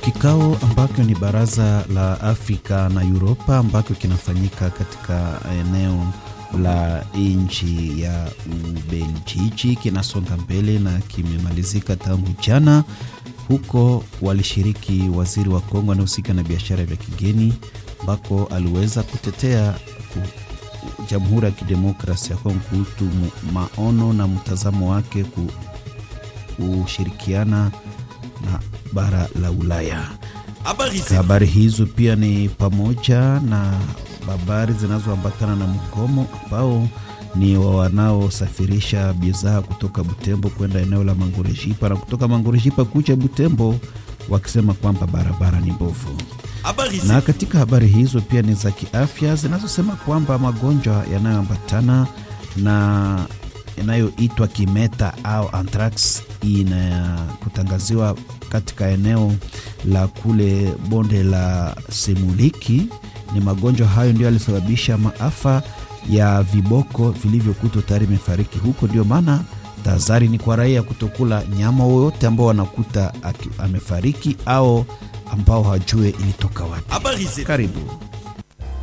Kikao ambacho ni baraza la Afrika na Uropa ambacho kinafanyika katika eneo la nchi ya Ubelgiji kinasonga mbele na kimemalizika tangu jana. Huko walishiriki waziri wa Kongo anayehusika na biashara vya kigeni, ambako aliweza kutetea ku, Jamhuri ya Kidemokrasia ya Kongo kuhusu maono na mtazamo wake kushirikiana na bara la Ulaya. Habari hizo pia ni pamoja na habari zinazoambatana na mgomo ambao ni wa wanaosafirisha bidhaa kutoka Butembo kwenda eneo la Mangorejipa na kutoka Mangorejipa kuja Butembo, wakisema kwamba barabara ni mbovu. Na katika habari hizo pia ni za kiafya zinazosema kwamba magonjwa yanayoambatana na yanayoitwa kimeta au anthrax inakutangaziwa katika eneo la kule bonde la Semuliki. Ni magonjwa hayo ndio yalisababisha maafa ya viboko vilivyokutwa tayari imefariki huko. Ndio maana tahadhari ni kwa raia kutokula nyama woyote ambao wanakuta amefariki au ambao hawajue ilitoka wapi. Karibu.